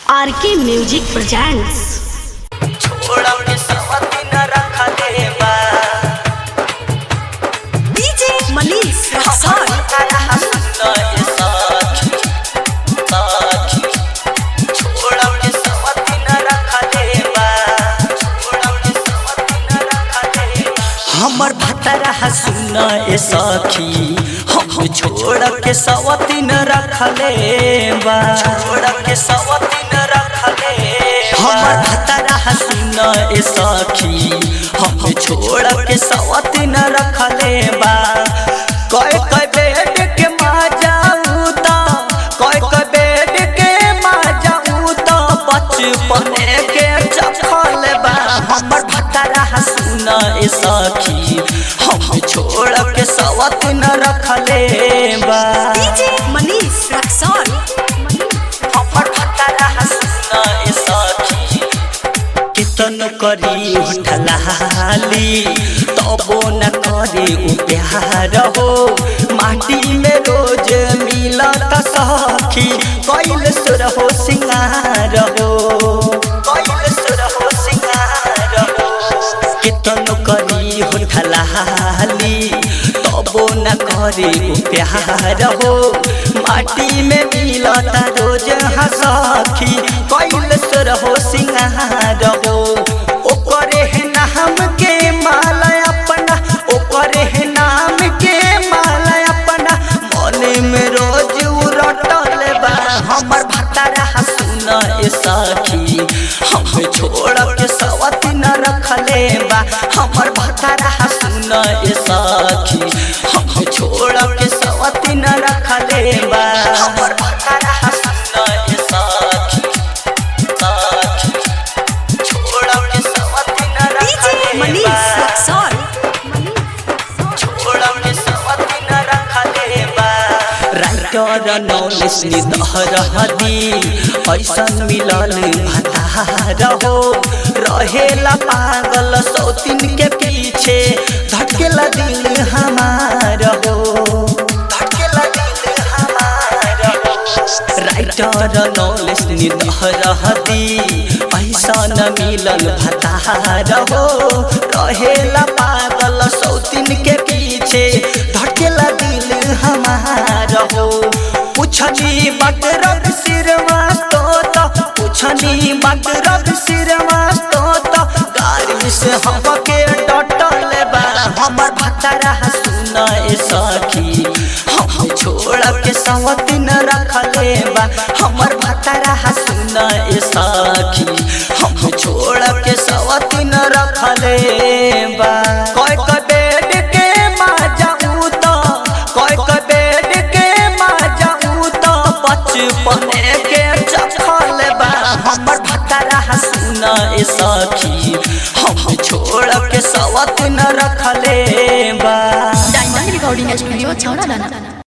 आर के music presents छोड़ा के सवती न रखा दे बा डीजे मनीष हमर तारा हसन ये साखी साखी छोड़ा के सवती न रखा दे बा छोड़ा के सवती न रखा दे बा हमर भतरा हसन ए साखी हम छोड़ के सवती न रखले बा छोड़ के सवती न रखले हमर भतरा हसन ए साखी हम छोड़ के सवती न रखले बा कय कय बेड के मा जाऊ ता कय कय बेड के मा जाऊ ता बचपन के चखल बा हमर भतरा हसन ए साखी हम छोड़ के सवत न रखले बा डीजे मनीष रक्सौल हमर भतरा हसन ए साखी कितन करी उठलाली तबो न करे उ प्यार हो माटी में रोज मिलत सखी कैल सुर हो सिंगार हो कैल सुर हो सिंगार हो कितन करी उठलाली तबो न करे उ प्यार हो माटी में मिलत रोज हसखी कैल सुर हो सिंगार हो ओकरे है नाम के माला अपना ओकरे है नाम के माला अपना मने में रोज उरटल बा हमर भतारा सुन ए सखी हम छोड़ के सवत न रखले बा हमर भतारा सुन ए सखी हम छोड़ के सवत न रखले बा हमर भतारा सुन ए सखी सखी छोड़ के सवत न डीजे रखले मनीष बा रक्सौल छोड़ा के सवती न रखले बा राइटर नौलिस निदहर हदी ऐसन मिलल भतार हो रहेला पागल सौतीन के पीछे धकेला दिल हमार हो धकेला दिल हमार हो राइटर नौलिस निदहर हदी ऐसन मिलल भतार हो रहेला पागल सौतीन के पीछे धकेला दिल हमार हो पुछनी बट रग सिरवा तो तो पुछनी बट रग सिरवा तो तो गाड़ी से हमके डटल बा हमर भतरा सुन ए सखी हम छोड़ के सवती न रखले बा हमर भतरा सुन ए सखी हम छोड़ के सवती न रखले बा कय कय बेड के मा जाऊ तो कय कय बेड के मा जाऊ तो बचपन के चखल बा हमर भतरा सुन ए सखी हम छोड़ के सवत न रखले बा डायमंड रिकॉर्डिंग स्टूडियो छौड़ा दाना